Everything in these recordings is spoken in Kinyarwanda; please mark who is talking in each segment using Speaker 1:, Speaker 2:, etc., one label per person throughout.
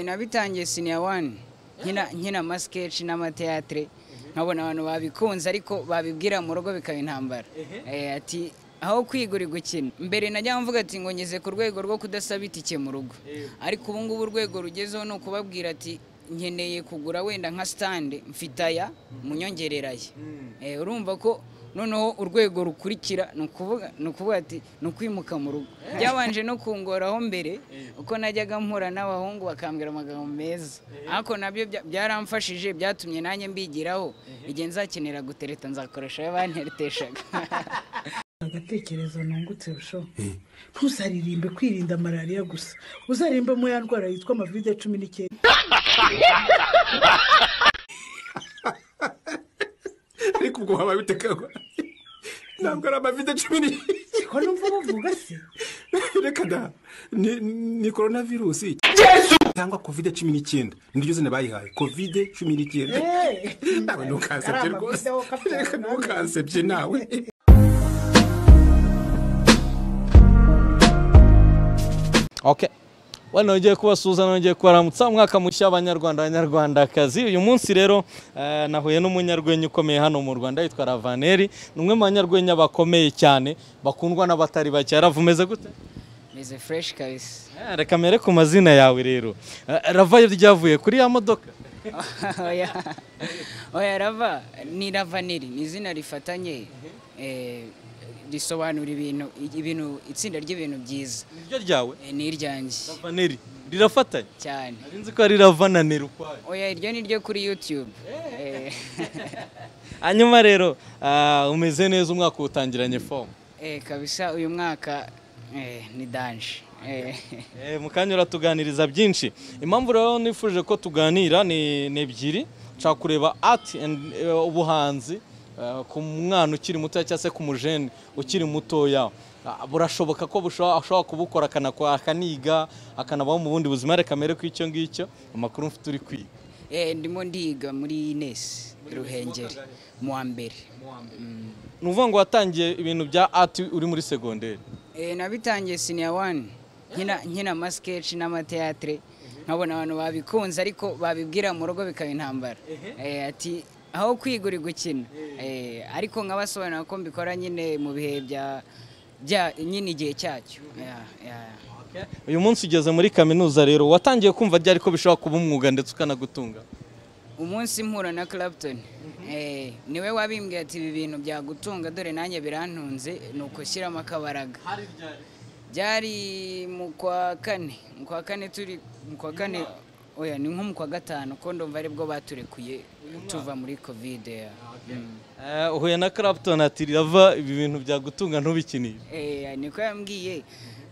Speaker 1: nabitangiye siniya wani nkina masikeshi n'amateyatere nkabona abantu babikunze ariko babibwira mu rugo bikaba intambara Eh, ati aho kwiga uri gukina mbere najya mvuga ati ngo ngeze ku rwego rwo kudasaba itike mu rugo ariko ubu ngubu urwego rugezeho ni ukubabwira ati nkeneye kugura wenda nka sitande mfite aya munyongereraye Eh, urumva ko noneho urwego rukurikira ni ukuvuga ni ukuvuga ati ni ukwimuka mu rugo byabanje no kungoraho mbere uko najyaga mpura n'abahungu bakambwira amagambo meza ariko nabyo bya- byaramfashije byatumye nanjye mbigiraho igihe nzakenera gutereta nzakoresha ayo bantereteshaga
Speaker 2: agatekerezo nungutse busho ntuzaririmbe kwirinda malariya gusa uzarimbemo ya ndwara yitwa amavide cumi n'icyenda
Speaker 3: ariko ubwo waba bitekagwa ntabwo ari amavide cumi n'icyenda
Speaker 2: ariko numva bavuga se
Speaker 3: reka da ni- ni korona virusi cyangwa kovide cumi n'icyenda niryo zina bayihaye kovide cumi n'icyenda nawe ntukansebye rwose reka ntukansebye nawe
Speaker 4: ok wano nongeye kubasuhuza nongeye kubaramutsa umwaka mushya abanyarwanda abanyarwandakazi uyu munsi rero eh, nahuye n'umunyarwenya ukomeye hano mu rwanda yitwa ravaneri ni umwe mu banyarwenya bakomeye cyane bakundwa n'abatari bake Rav umeze gute
Speaker 1: meze fureshi kabisa
Speaker 4: Eh, reka mere ku mazina yawe rero Eh, rava ryavuye kuri ya modoka
Speaker 1: oya oya rava ni ravaneri ni izina rifatanye eh, risobanura ibintu ibintu itsinda ry'ibintu byiza
Speaker 4: niryo ryawe
Speaker 1: Eh, ni iryanjye
Speaker 4: ravaneri rirafatanye
Speaker 1: cyane
Speaker 4: nari nzi ko ari ravananeri ukwayo
Speaker 1: oya iryo ni ryo kuri yutube Eh,
Speaker 4: hanyuma rero ah, umeze neza umwaka utangiranye fomu
Speaker 1: eh, kabisa uyu mwaka eh, ni danje Eh,
Speaker 4: Eh, mu kanya uratuganiriza byinshi impamvu rero nifuje ko tuganira ni ni ebyiri nshaka kureba art and eh, ubuhanzi eh, ku mwana ukiri muto cyangwa se ku mujene ukiri mutoya Ah, burashoboka ko busho- ashobora kubukora akanakora akaniga akanabaho mu bundi buzima reka mere ku icyo ngicyo amakuru mfite uri kwiga
Speaker 1: eh, ndimo ndiga muri ines ruhengeri mu wa mbere Mm.
Speaker 4: ni ukuvuga ngo watangiye ibintu bya art uri muri segonderi
Speaker 1: Eh, nabitangiye siniya wani nkina nkina masikeshi n'amateyatere nkabona abantu babikunze ariko babibwira mu rugo bikaba intambara Eh, ati aho kwiga uri gukina Eh, ariko nkabasobanurira ko mbikora nyine mu bihe bya bya nyine igihe cyacyo Ya, ya, ya.
Speaker 4: uyu munsi ugeze muri kaminuza rero watangiye kumva ryari ko bishobora kuba umwuga ndetse ukanagutunga
Speaker 1: umunsi mpura na Clapton Eh, niwe wabimbwiye ati ibi bintu byagutunga dore nanjye birantunze ni ukushyiramo akabaraga byari mu kwa kane mu kwa kane turi mu kwa kane oya ni nko mu kwa gatanu ko ndumva aribwo baturekuye tuva muri kovide ya. Mm.
Speaker 4: Eh, uhuye na Clapton ati rava ibi bintu byagutunga ntubikinire
Speaker 1: Eh, niko yambwiye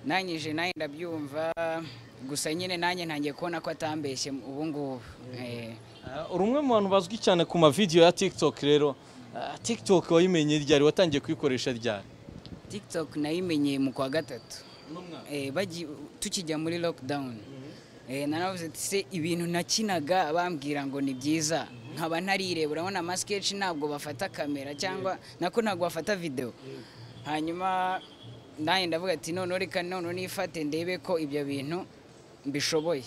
Speaker 1: nanjye je nanjye ndabyumva gusa nyine nanjye ntangiye kubona ko atambeshye ubu ngubu Eh,
Speaker 4: Eh, uri umwe mu bantu bazwi cyane ku mavidewo ya tiktok rero Eh, tiktok wayimenye ryari watangiye kuyikoresha ryari
Speaker 1: tiktok nayimenyeye mu kwa gatatu Eh, bagi- tukijya muri lockdown Eh, naravuze ati se ibintu nakinaga bambwira ngo ni byiza nkaba ntarireba urabona amasketch ntabwo bafata kamera cyangwa nako ntabwo bafata video hanyuma nanjye ndavuga ati noneho reka noneho nifate ndebe ko ibyo bintu mbishoboye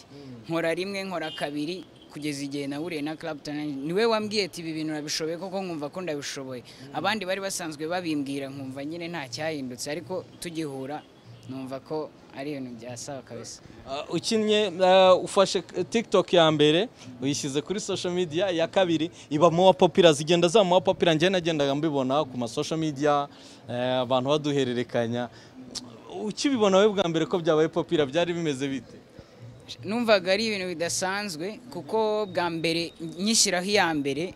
Speaker 1: nkora rimwe nkora kabiri kugeza igihe nahuriye na Clapton niwe wambwiye ati ibi bintu nabishoboye koko nkumva ko ndabishoboye abandi bari basanzwe babimbwira nkumva nyine nta cyahindutse ariko tugihura numva ko ari ibintu byasawa kabisa
Speaker 4: Eh, ukinnye eh, ufashe tiktok ya mbere uyishyize kuri social media iya kabiri iba mu popira zigenda zamuha popira njye nagendaga mbibona ku ma social media eh, abantu baduhererekanya ukibibona wowe bwa mbere ko byabaye popira byari bimeze bite
Speaker 1: numvaga ari ibintu bidasanzwe kuko bwa mbere nyishyiraho iya mbere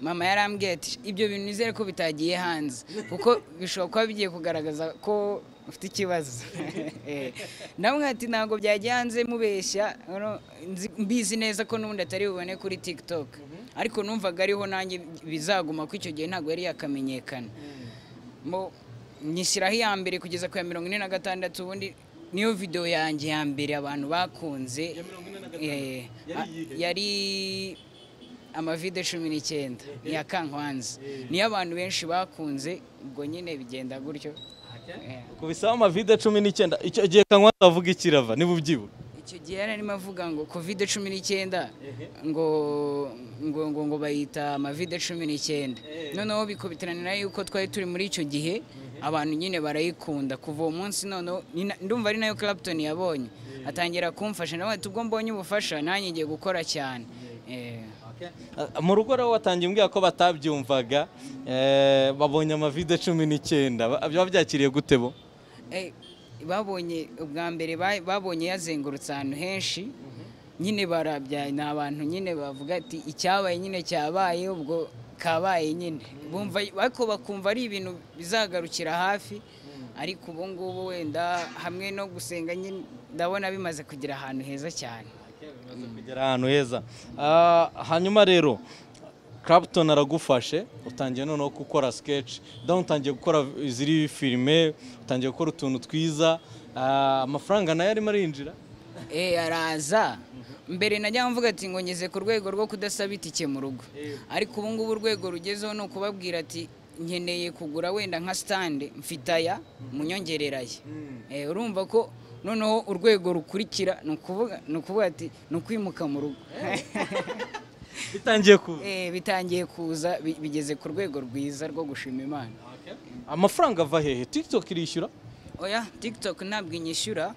Speaker 1: mama yarambwiye ati ibyo bintu nizere ko bitagiye hanze kuko bishobora kuba bigiye kugaragaza ko ufite ikibazo Eh, namwe ati ntabwo byajya hanze mubeshya ano, nzi- mbizi neza ko n'ubundi atari bubone kuri tiktok ariko numvaga ariho nanjye bizaguma ko icyo gihe ntabwo yari yakamenyekana Mo- nyishyiraho iya mbere kugeza ku ya mirongo ine na gatandatu ubundi niyo video yanjye ya mbere abantu bakunze eh, a- yari amavide cumi n'icyenda ya kankwanzi niyo abantu benshi bakunze ubwo nyine bigenda gutyo Eh,
Speaker 4: kubisaho amavide cumi n'icyenda icyo gihe kanywa avuga ikirava niba ubyibuka
Speaker 1: icyo gihe yararimo avuga ngo kovide cumi n'icyenda ngo ngo ngo ngo bayita amavide cumi n'icyenda noneho bikubitirana yuko twari turi muri icyo gihe abantu nyine barayikunda kuva uwo munsi noneho ni na- ndumva ari nayo Clapton yabonye atangira kumfasha nawe ati ubwo mbonye ubufasha nanjye ngiye gukora cyane Eh.
Speaker 4: mu rugo rero watangiye umbwira ko batabyumvaga eh, babonye amavide cumi n'icyenda Ba- biba byakiriye gute bo
Speaker 1: Eh, babonye ubwa mbere ba- babonye yazengurutse ahantu henshi nyine barabya ni abantu nyine bavuga ati icyabaye nyine cyabaye ubwo kabaye nyine bumva ariko bakumva ari ibintu bizagarukira hafi ariko ubu ngubu wenda hamwe no gusenga nyine ndabona bimaze kugira ahantu heza cyane
Speaker 4: bimaze kugera ahantu heza Ah, hanyuma rero Clapton aragufashe utangiye noneho gukora sketch daho utangiye gukora ziri filime utangiye gukora utuntu twiza Ah, amafaranga nayo arimo arinjira
Speaker 1: Eh, araza mbere najya mvuga ati ngo ngeze ku rwego rwo kudasaba itike mu rugo ariko ubu ngubu urwego rugezeho ni ukubabwira ati nkeneye kugura wenda nka sitande mfite aya munyongerera aya Eh, urumva ko noneho urwego rukurikira ni ukuvuga ni ukuvuga ati ni ukwimuka mu rugo
Speaker 4: bitangiye kuza
Speaker 1: Eh, bitangiye kuza bi- bigeze ku rwego rwiza rwo gushima imana
Speaker 4: amafaranga ava hehe tiktok irishyura
Speaker 1: oya tiktok ntabwo inyishyura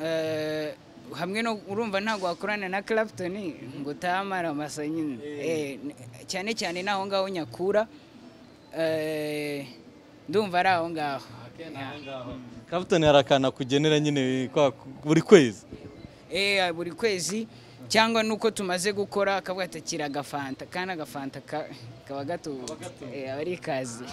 Speaker 1: Eh, hamwe no urumva ntabwo wakorana na Clapton ngo utamara amasa nyine Eh, n- cyane cyane n'aho ngaho nyakura Eh, ndumva ari aho ngaho
Speaker 4: Clapton hari akantu akugenera nyine kwa- buri kwezi
Speaker 1: Eh, buri kwezi cyangwa nuko tumaze gukora akavuga ati kira agafanta kandi agafanta ka- kaba gato Eh, aba ari ikaze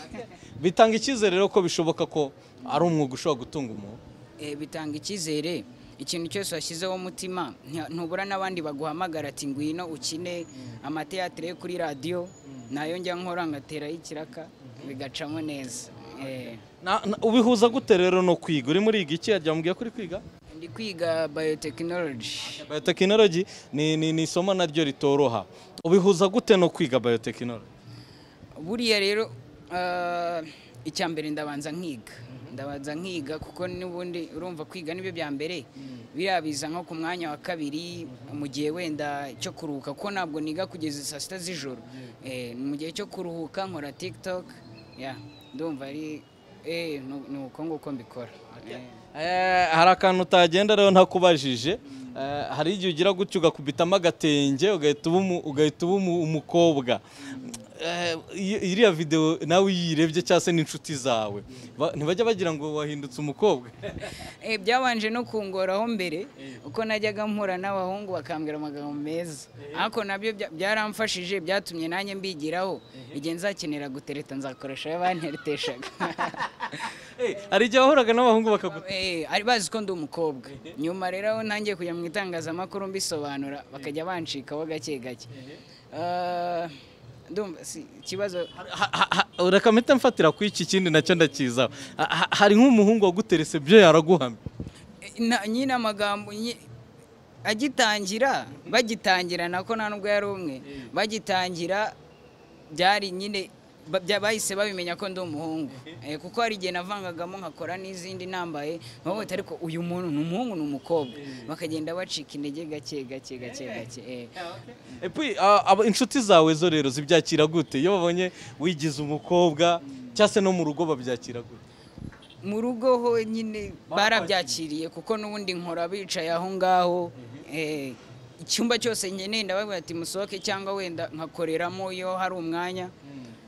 Speaker 4: bitanga icyizere rero ko bishoboka ko ari umwuga ushobora gutunga umuntu
Speaker 1: Eh, bitanga icyizere ikintu cyose washyizeho umutima nti- ntubura n'abandi baguhamagara ati ngwino ukine amateatire yo kuri radiyo nayo njya nkora ngateraho ikiraka bigacamo neza Eh,
Speaker 4: Na- na- ubihuza gute rero no kwiga uri muri iki yajyambwiye ko uri kwiga
Speaker 1: ndi kwiga biotechnology
Speaker 4: biotechnology ni, ni, ni isomo naryo ritoroha ubihuza gute no kwiga biotechnology
Speaker 1: buriya rero ah, icya mbere ndabanza nkiga ndabanza nkiga kuko n'ubundi urumva kwiga nibyo bya mbere biriya biza nko ku mwanya wa kabiri mu gihe wenda cyo kuruhuka kuko ntabwo niga kugeza saa sita z'ijoro Eh, mu gihe cyo kuruhuka nkora tiktok ya ndumva ari eh, nu- ni uko nguko mbikora Eh.
Speaker 4: Eh, hari akantu utagenda rero ntakubajije Eh, hari igihe ugira gutyo ugakubitamo agatenge ugahita uba umu- ugahita uba umu- umukobwa Eh, iyo- iriya videwo nawe uyirebye cyangwa se n'inshuti zawe ba- ntibajya bagira ngo wahindutse umukobwa
Speaker 1: Eh, byabanje no kungoraho mbere uko najyaga mpura n'abahungu bakambwira amagambo meza ariko nabyo bya- byaramfashije byatumye nanjye mbigiraho igihe nzakenera gutereta nzakoresha ayo bantereteshaga
Speaker 4: Eh, hari igihe wahoraga n'abahungu bakaguta
Speaker 1: Eh, ari bazi ko ndi umukobwa nyuma rero aho ntangiye kujya mu itangazamakuru mbisobanura bakajya bancikaho gake gake Ah, ndumva si- ikibazo
Speaker 4: reka mpita mfatira ku iki kindi nacyo ndakizaho Ha- ha- hari nk'umuhungu waguterese byo yaraguhamye
Speaker 1: na- nyine amagambo nyi- agitangira bagitangira nako nta nubwo yari umwe bagitangira byari nyine ba- bya- bahise babimenya ko ndi umuhungu Eh, kuko hari igihe navangagamo nkakora n'izindi nambaye nkabona ariko uyu muntu ni umuhungu ni umukobwa bakagenda bacika intege gake gake gake gake eh.
Speaker 4: Epi, a- aba- inshuti zawe zo rero zibyakira gute iyo babonye wigize umukobwa cyangwa se no mu rugo babyakira gute
Speaker 1: mu rugo ho nyine barabyakiriye kuko n'ubundi nkora bicaye aho ngaho Eh, icyumba cyose nkeneye ndababwira ati musohoke cyangwa wenda nkakoreramo iyo hari umwanya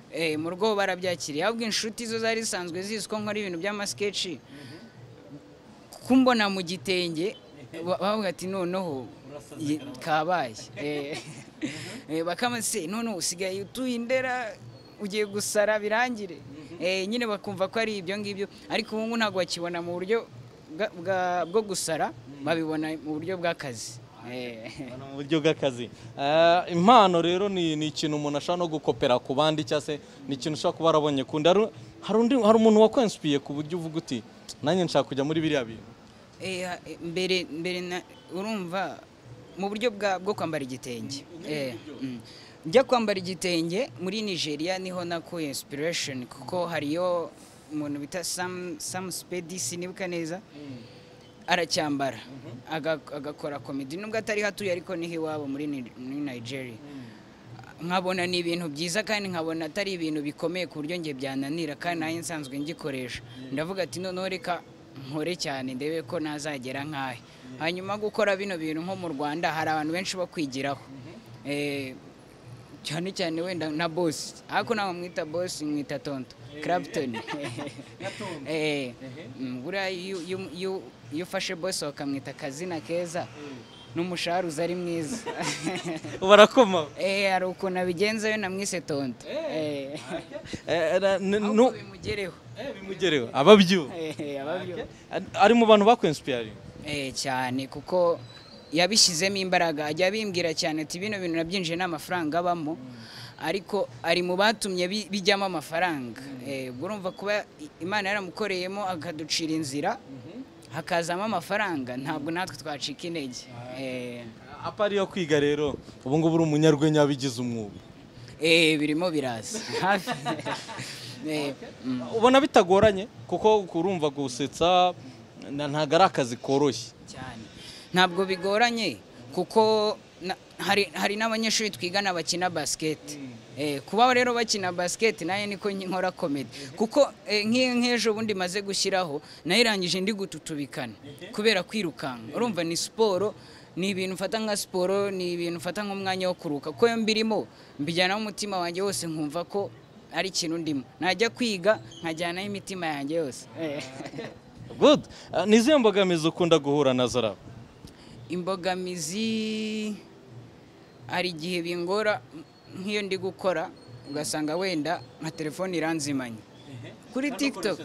Speaker 1: Eh, mu rugo ho barabyakiriye ahubwo inshuti zo zari zisanzwe zizi ko nkora ibintu by'amasketchi kumbona mu gitenge ba- bavuga ati noneho ye- kabaye Eh, eh, bakama se noneho usigaye utuye i ndera ugiye gusara birangire Eh, nyine bakumva ko ari ibyo ngibyo ariko ubu ngubu ntabwo bakibona mu buryo bwa- bwa- bwo gusara babibona mu buryo bw'akazi Eh.
Speaker 4: Bana mu buryo bw'akazi Eh, impano rero ni, ni ikintu umuntu ashobora no gukopera ku bandi cyangwa se ni ikintu ushobora kuba warabonye kundi hari hari undi- hari umuntu wakwensipiye ku buryo uvuga uti nanjye nshaka kujya muri biriya bintu
Speaker 1: Eh, ha- eh, mbere mbere na- urumva mu buryo bwa- bwo kwambara igitenge Eh, mm. njya kwambara igitenge muri nigeria niho nakuye inspiration kuko hariyo umuntu bita sam sam spedisi nibuka neza aracyambara aga- agakora komedi nubwo atari hatuye ariko niho iwabo muri Ni- muri nigeria nkabona ni ibintu byiza kandi nkabona atari ibintu bikomeye ku buryo njye byananira kandi nanjye nsanzwe ngikoresha ndavuga ati noneho reka nkore cyane ndebe ko nazagera nkahe hanyuma gukora bino bintu nko mu rwanda hari abantu benshi bo kwigiraho Eh, cyane cyane wenda na bosi ariko ntabwo mwita bosi mwita tonto karabutoni Eh, mm, buriya iyo- iyo- iyo- iyo ufashe bosi wakamwita akazina keza n'umushahara uza ari mwiza
Speaker 4: barakoma
Speaker 1: Eh, hari ukuntu abigenza we namwise tonto Eh,
Speaker 4: Eh, ra- n-
Speaker 1: ahubwo
Speaker 4: nu-
Speaker 1: bimugereho
Speaker 4: Eh, bimugereho ababyuba
Speaker 1: Eh, ababyo
Speaker 4: ari mu bantu bakwensipiyariye
Speaker 1: Eh, cyane kuko yabishyizemo imbaraga ajya abimbwira cyane ati bino bintu nabyinjiye n'amafaranga abamo ariko ari mu batumye bi- bijyamo amafaranga Eh, ubwo urumva kuba i- imana yaramukoreyemo akaducira inzira hakazamo amafaranga ntabwo natwe twacika intege Eh,
Speaker 4: apa ariyo kwiga rero ubu ngubu uri umunyarwenya wabigize umwuga
Speaker 1: eh, birimo biraza hafi Eh, mm.
Speaker 4: ubona bitagoranye kuko urumva gusetsa na- ntabwo ari akazi koroshye
Speaker 1: cyane ntabwo bigoranye kuko na- hari hari n'abanyeshuri twigana bakina basiketi Eh, kuba rero bakina basiketi nayo niko nkora komedi kuko eh, nk'iyo nk'ejo bundi maze gushyiraho nayirangije ndi gututubikana kubera kwirukanka urumva ni siporo ni ibintu mfata nka siporo ni ibintu mfata nk'umwanya wo kuruhuka kuko iyo mbirimo mbijyanaho umutima wanjye wose nkumva ko ari ikintu ndimo najya kwiga nkajyanaho imitima yanjye yose Eh.
Speaker 4: good Ah, ni izihe mbogamizi ukunda guhura na zaraba
Speaker 1: imbogamizi hari igihe bingora nk'iyo ndi gukora ugasanga wenda nka telefone iranzimanye kuri tiktok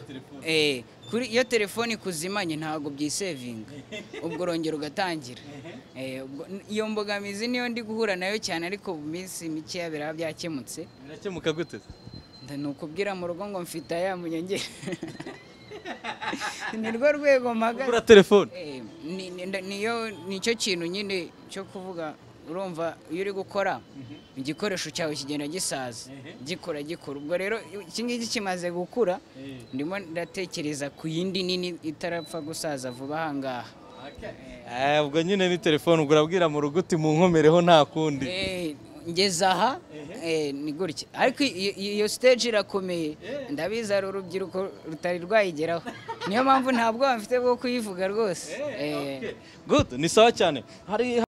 Speaker 1: eh, kuri iyo telefone ikuzimanye ntabwo byisevinga ubwo urongera ugatangira Eh, ubwo- iyo mbogamizi niyo ndi guhura nayo cyane ariko mu minsi mikeya biraba byakemutse
Speaker 4: birakemuka gute
Speaker 1: Nda- ni ukubwira mu rugo ngo mfite aya munyongere ni rwo rwego mpagaze
Speaker 4: kugura telefone
Speaker 1: Eh, ni- ni- nda- niyo nicyo kintu nyine cyo kuvuga urumva iyo uri gukora igikoresho cyawe kigenda gisaza gikora gikora ubwo rero iki ngiki kimaze gukura ndimo ndatekereza ku yindi nini itarapfa gusaza vuba ahangaha
Speaker 4: Eh, ubwo nyine ni telefone ubwo urabwira mu rugo uti mu nkomereho nta kundi
Speaker 1: Eh, ngeze aha eh, ni gutya ariko iyo- iyo iyo stage irakomeye ndabizi hari urubyiruko rutari rwayigeraho niyo mpamvu nta bwoba mfite bwo kuyivuga rwose Eh,
Speaker 4: good ni sawa cyane hari